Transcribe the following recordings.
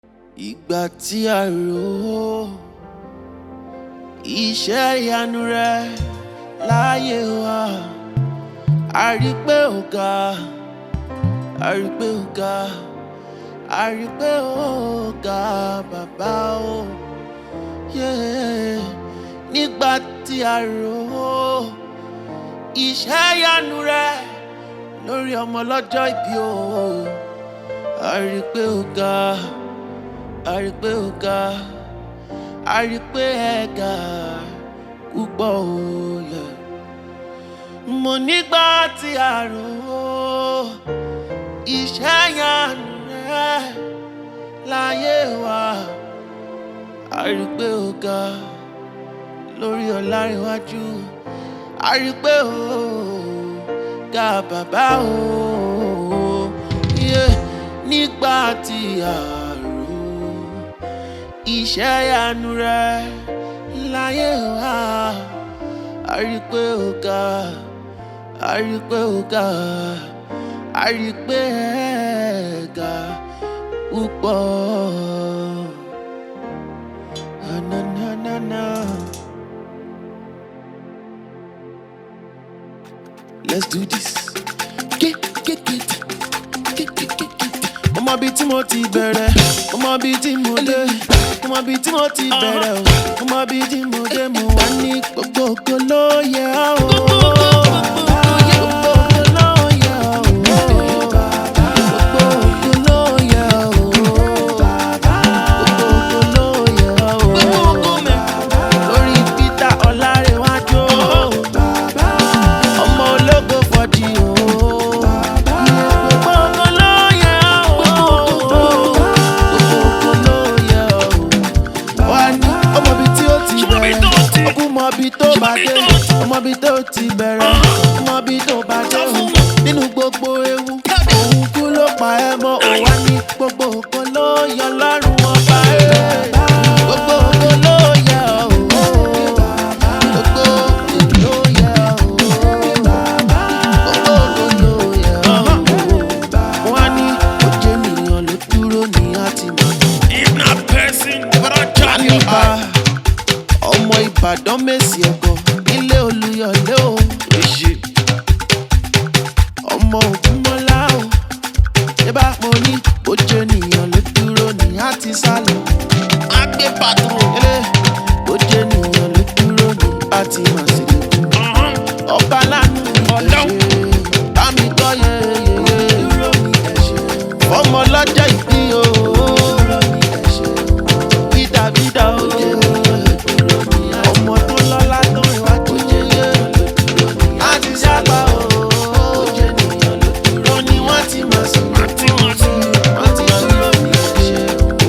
ìgbà tí a rò ó iṣẹ́ ìyanu rẹ láyé wa a rí pé ó ga a rí pé ó ga a rí pé ó ga bàbá o yeah. nígbà tí a rò ó iṣẹ́ ìyanu rẹ lórí ọmọ lọ́jọ́ ìbí o a rí pé ó ga a rí pé ó ga a rí pé ẹ ga púpọ̀ o yeah. mo nígbà tí a rò ó iṣẹ́ ìyanu rẹ láyé wa a rí pé ó ga lórí ọ̀làríwájú a rí pé ó ga bàbá o yeah. nígbà tí a rò ó iṣẹ́ ìyanu rẹ láyé wa a rí pé ó ga a rí pé ó ga a rí pé ẹ ga púpọ̀. Na, na, na, na. Let's do this. Get, get, get. Get, get, get, get. Mo mọ ibi tí mo ti bẹ̀rẹ̀, mo mọ ibi tí mo dé, mo mọ ibi tí mo ti bẹ̀rẹ̀ o, mo mọ ibi tí mo dé, mo wà ní gbogbo ògo ló yẹ ọ́ o. Gbogbo ògo ló yẹ ọ́ o. Gbogbo ògo ló yẹ ọ́ o. Gbogbo ògo ló yẹ ọ́ o. Lórí Peter Ọlárẹ̀wájú o ọmọ ológo fọjì o. Gbogbo ògo ló yẹ ọ́ o. Gbogbo ògo ló yẹ ọ́ o. Wá ní ọmọ ibi tí ó ti bẹ̀rẹ̀, ọkùn mọ ibi tó bá dé, ọmọ ibi tó ti bẹ̀rẹ̀, ọmọ ibi tó bá dé o. Nínú gbogbo ewu, òun kú ló pa ẹ́ mọ́, ò wá ní gbogbo ògo ló yọ lọ́rùn ọba ẹ̀. Gbogbo ògo ló yẹ ọ́ o. Gbogbo ògo ló yẹ ọ́ o. Gbogbo ògo ló yẹ ọ́ o. Wọ́n á ní ojú ènìyàn ló dúró ní àtìmọ́. If not person, but I try your Àníbà eye. ọmọ Ìbàdàn mèsì ẹ̀kọ́ nílé Olúyọ̀lé o. Èṣì ọmọ Ògúnmọ́lá o. Ṣébà mo ní ojú ènìyàn ló dúró ní àti sálọ. Agbe patrol. Ilé ojú ènìyàn ló dúró ní àti màsílẹ̀. Uh-huh. Ọba lánàá ní Ọlọ́run. ẹ̀ṣẹ̀. Bámi gbọ́ yeyeye. Fọmọ lọ́jọ́ ìbí o. Bídàbídà o. Ọmọ tó lọ́lá tó ìwájú yeye. A ti sábà o. Lọ ni wọ́n ti mọ̀ sí. Àti wọn sí. Wọ́n ti dúró ní ẹ̀ṣẹ̀.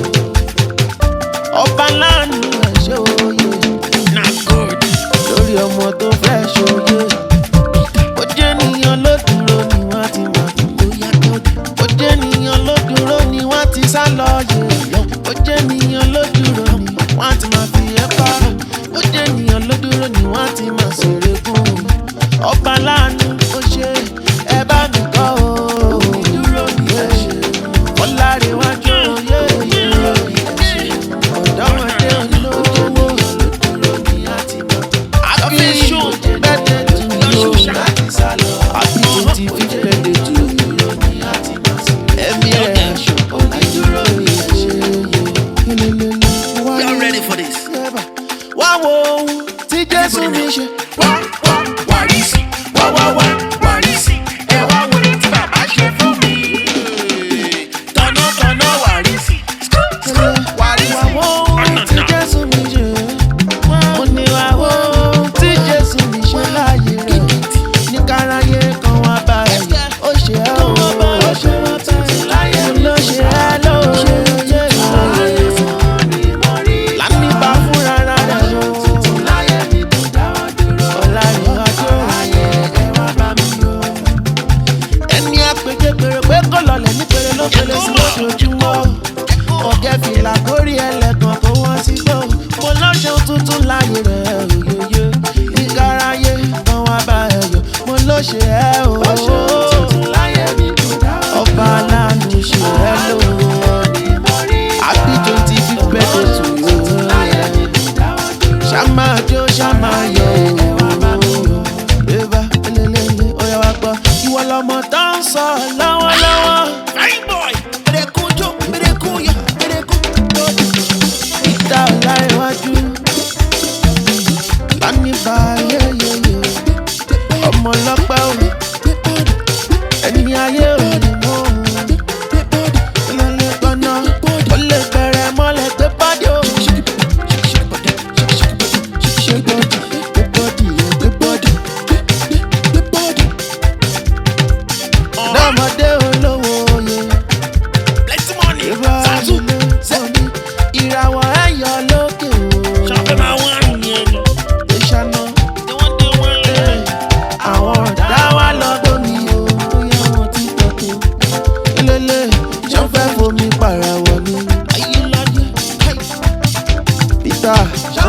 Ọba lánàá ẹ̀ṣẹ̀ òye Not good. lórí ọmọ tó fẹ́ ṣòye. ó jẹ́ ènìyàn ló dúró ni wọ́n ti máa fi bóyá kọ́dé. ó jẹ́ ènìyàn ló dúró ni wọ́n ti sá lọ yè lọ. ó jẹ́ ènìyàn ló dúró ni wọ́n ti máa fi ẹ́ pa. ó jẹ́ ènìyàn ló dúró ni wọ́n ti máa ṣeré fún un. ọba láàánú ó ṣe ẹ bá mi kọ́ o. dúró ni ẹ ṣe. ọ̀làríwájú oyè ọ̀dọ́mọdé olówó Happy birthday to you. Happy twenty fifth birthday to you. Ẹ̀mí ẹ̀ onídúró ni ẹ ṣe yẹ. Y'all ready for this? Wá wo ohun tí Jésù mi ṣe. Wá wá Wàrísì. Wá wá wá. Wàrísì. Ẹ wá wo ní tí bàbá ṣe fún mi. Tọ̀nàtọ̀nà wàrísì. Wàrísì. wá wo ohun tí Jésù mi ṣe. Mo ní wá wo ohun tí Jésù mi ṣe láàyè rẹ̀. Ní káráyé kan wá bá ẹ̀ yẹ. Ó ṣe ẹ́ o. Ó ṣe wá bá ẹ̀ láyé mi. Ló ṣe ẹ́ ló ṣe yé láyé. Lánìbá fúnra rẹ̀ o. Ọláyíwájú ẹni àpèké pèrè pé kò lọlẹ̀ ní pèrè ló pèrè sí lójoojúmọ́ ọ̀gẹ́ fìlà kórí ẹlẹ́gàn kó wọ́n sí gbó mo lọ́ṣẹ́ tuntun láyé rẹ̀ òyòyò ìkáráyé kan wá bá ẹ yọ mo ló ṣe ẹ́ o ọba aláàánú ṣe ẹ́ lò happy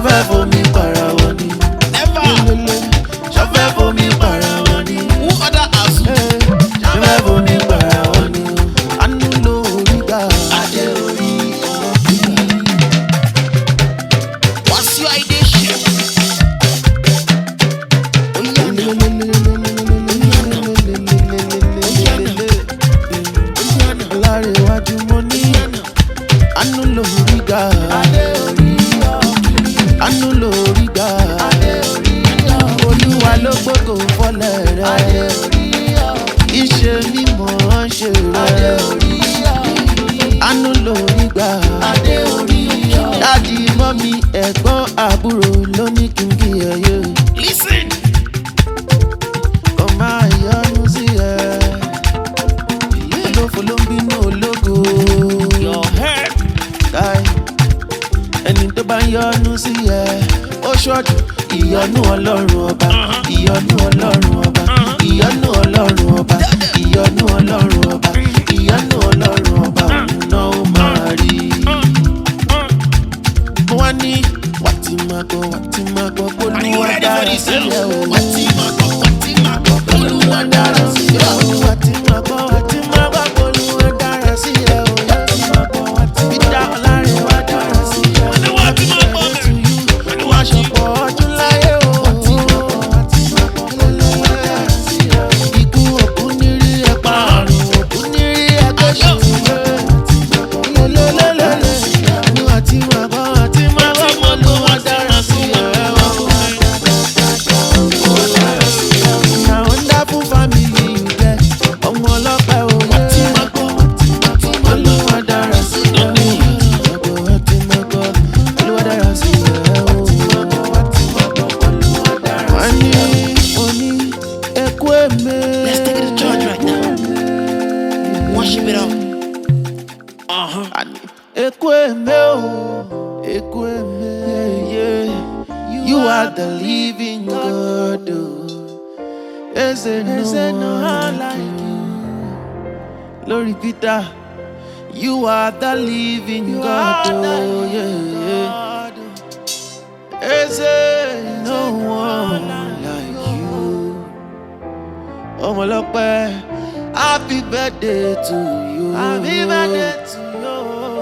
ṣọfẹ́ fomi para wọn ni. Never. Lélele, ṣọfẹ́ fomi para wọn ni. Who other has ṣọfẹ́ fomi para wọn ni. Àánú lórí gbà. Adé orí ọ̀gbìn. What's your idea? Shit. Ọlárẹ̀wájú mo ní àánú lórí gbà. Àánú lórí gbà. Olúwa ló gbógo fọlẹ̀ rẹ̀. Iṣẹ́ mímọ́ ṣe rẹ̀. Àánú lórí gbà. Dádì mọ́mí ẹ̀gbọ́n àbúrò ló ní kí n kí ẹ yé. Listen. Kò máa yọnu sí ẹ. Olófo ló ń bínú ológo. Your head. Táì ẹni tó bá ń yọnu sí ẹ. Ó ṣọ́jú ìyọnu ọlọ́run ọba. Ìyọnu ọlọ́run ọba. Ìyọnu ọlọ́run ọba. Ìyọnu ọlọ́run ọba. Ìyọnu ọlọ́run ọba. Òun náà ó máa rí. Mo wá ní wàtí máa gbọ́ wàtí máa gbọ́ Are you Olúwa ready for dára this? sílẹ̀ o. What team I got? What team I got? Olúwa dára sí ẹ o. Wàtí máa gbọ́ wàtí máa gbọ́ Olúwa dára sílẹ̀ o. Wàtí máa gbọ́ wàtí Peter Ọlárẹ̀wá dára sílẹ̀ o. Wọ́n ní wàtí máa gbọ́ Happy birthday to you. Wọ́n ní Wá wàtí. ṣọ̀pọ̀ ọdún láyé o. Wàtí máa gbọ́ wàtí máa gbọ́ Olúwa dára sílẹ̀ o. Ikú òkú ní rí ẹ̀pà àrùn òkú ní rí ẹ̀kọ́ṣù. Lélẹ́lẹ́lẹ́lẹ́. Ní wàtí máa gbọ́ wàtí máa gbọ́ Olúwa dára sílẹ̀ o. Na wonderful family you get. Ọmọ ọlọ́pẹ́ òye. Olúwa dára sí ẹ o. Ọgbọ̀n wa ti mọ̀ gbọ́. Olúwa dára sí ẹ o. Wọ́n ní oní ẹkú èmé. Let's take it to church right now. Worship it up. Uh huh. Àní Ẹkú èmé o. Ẹkú èmé. yeah. You are the living God. o. Eze no one like you. Lórí Peter. You are the living God. Oh, yeah, yeah. Is there no one like you? Ọmọlọ́pẹ́, happy birthday to you. Happy birthday to you.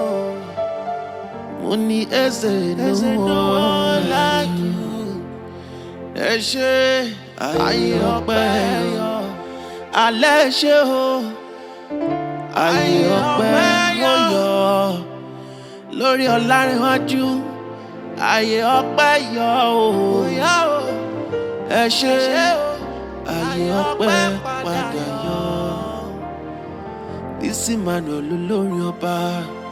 Mo ní ẹsẹ̀ no one like you. Ẹ ṣe ayé ọpẹ́ yọ. Alẹ́ ṣe o ayé ọpẹ́ yóò yọ lórí ọlárẹ̀wájú ayé ọpẹ́ yọ o ẹ ṣe ayé ọpẹ́ padà yọ bísí manuel olórin ọba.